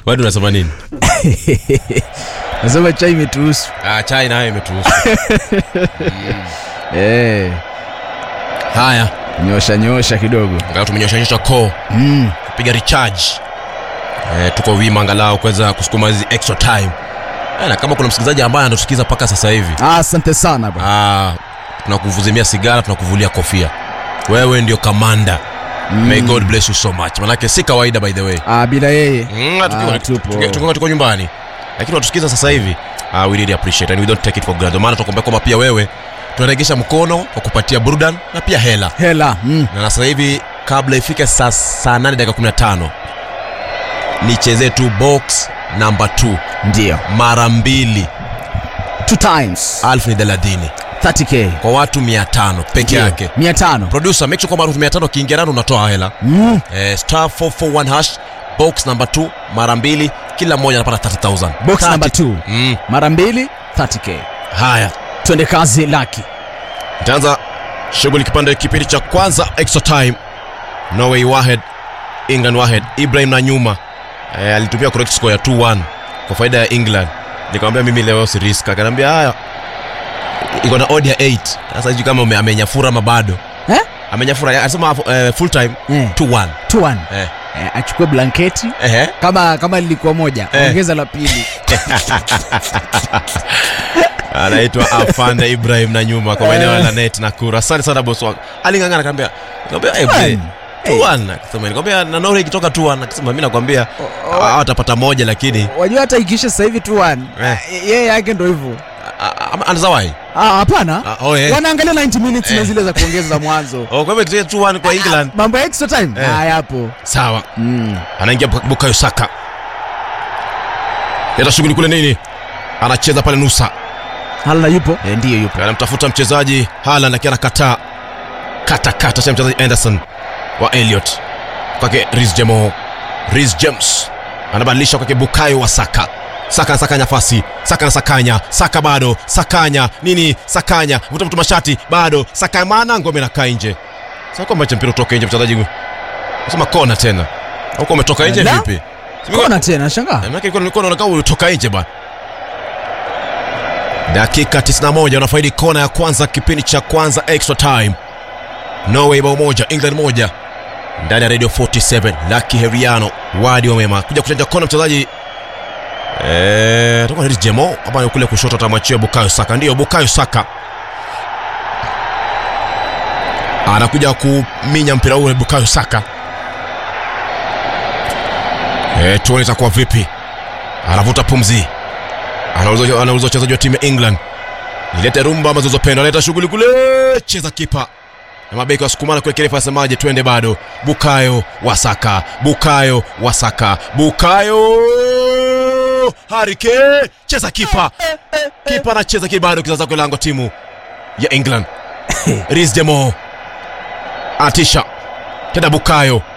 bado unasema nini nasema chai imetuhusu ah, chai nayo imetuhusu eh, haya nyosha nyosha kidogo angalau tumenyoshanyosha koo mm. kupiga recharge eh, tuko wima angalau kuweza kusukuma hizi extra time eh, na kama kuna msikilizaji ambaye anatusikiza mpaka sasa hivi ah, asante sana bro. ah, tunakuvuzimia sigara tunakuvulia kofia wewe ndio kamanda mm. may god bless you so much manake si kawaida by the way ah, bila yeye Mm, tukiwa- Ah, tupo. tukiwa- tukiwa tuko nyumbani lakini watusikiza sasa hivi uh, we really appreciate and we don't take it for granted Ndio maana tunakuambia kwamba pia wewe tunaregesha mkono kwa kupatia burdan na pia hela hela mm. na sasa hivi kabla ifike saa saa 8 dakika 15 nichezee tu box namba 2 ndio mara mbili two times alfu ni thelathini 30k kwa watu 500 peke Ndio. yake mia tano producer make sure kwamba watu 500 kiingia nani unatoa hela mm. eh, star 441 hash box namba 2 mara mbili kila mmoja anapata 30000 box 30. number 2 mm. mara mbili 30k haya twende kazi laki itaanza shughuli kipande kipindi cha kwanza extra time norway wahed england wahed ibrahim na nyuma e, alitumia correct score ya 2-1 kwa faida ya england nikamwambia mimi leo si risk akaniambia haya iko na odd ya 8 sasa sijui kama ame- amenyafura ama bado eh? amenyafura anasema uh, full time eh. 2-1 two one eh. eh, achukue blanketi Ehe. kama kama lilikuwa moja Eh. ongeza la pili anaitwa afanda ibrahim na nyuma kwa maeneo ya lanet na kura asante sana bosi wangu alingangana kaambia kaambia eh, mzee, Hey. 2-1 akasema nikwambia na Norway ikitoka 2-1 akasema mimi nakwambia oh. hawa watapata moja lakini wajua hata ikisha sasa hivi two one Eh. yeye yake ndo hivyo anazawai Ah, hapana Ah, oh, eh. wanaangalia 90 minutes na Eh. zile za kuongeza za mwanzo oh, kwa hivyo ikitoka 2-1 kwa England mambo ya extra time Eh. ah, yapo sawa mm. anaingia Buka- Bukayo Saka leta shughuli kule nini anacheza pale nusa hala yupo eh, ndiyo yupo anamtafuta mchezaji Haaland lakini anakataa kata kata cha mchezaji Anderson wa Elliot kwake Reece James Reece James anabadilisha kwake Bukayo wa Saka Saka anasakanya nafasi Saka anasakanya Saka bado Sakanya nini Sakanya vuta mtu mashati bado Saka maana ngome inakaa nje sasa kwamba mpira utoke nje mchezaji nasema kona tena huko umetoka nje La? vipi kona tena shangaa maana ilikuwa ilikuwa inaonekana ulitoka nje bwana. Dakika 91 unafaidi kona ya kwanza kipindi cha kwanza extra time. Norway bao moja, England moja. Ndani ya Radio 47 Lucky Heriano wadi wa mema kuja kuchanja kona mchezaji eh toka ni Jemo hapa kule kushoto atamwachia Bukayo Saka. Ndio Bukayo Saka. Anakuja kuminya mpira ule Bukayo Saka. Eh, tuone itakuwa vipi. Anavuta pumzi. Anauliza anauliza wachezaji wa timu ya England. Nilete rumba ama zilizopendwa, leta shughuli kule, cheza kipa. Na mabeki wasukumana kule kirefu asemaje, twende bado. Bukayo Wasaka, Bukayo Wasaka, Bukayo Harike, cheza kipa. Kipa anacheza kile bado kizaza kwa lango timu ya England. Reece Jemo. Atisha. Tena Bukayo.